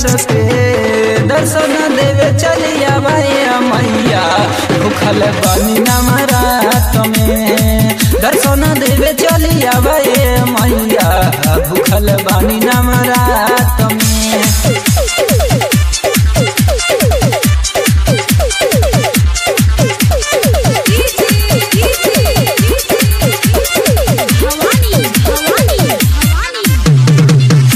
के दर्शन देवे चलिया भैया मैया भूखल बनी नवरात में दर्शन देवे चलिया भैया मैया भूखल बनी नवरात में भवानी भवानी भवानी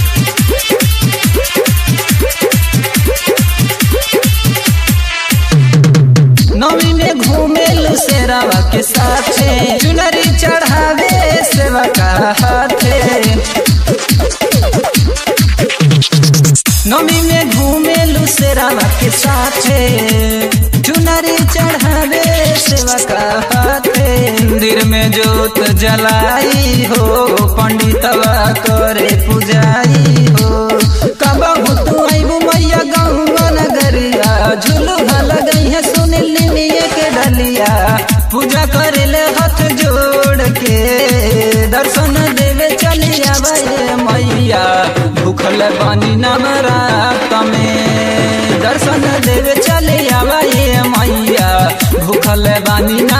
नवी में घूमेल शेरावा के साथे चुनरी चढ़ावे सेवा का हाथे नवी में घूमेल शेरावा के साथे चुनरी चढ़ावे सेवा का हाथे मंदिर में जोत जलाई हो पंडितवा करे पुजाई हो कबहू तू आइबू मैया गौवा नगरिया झुलुहा लगई है सुनिल निमिये के डलिया पूजा करेले हाथ जोड़ के दर्शन देवे चलिया भैया मैया भूखल बानी नवरात में दर्शन देवे चलिया भैया मैया भूखल बानी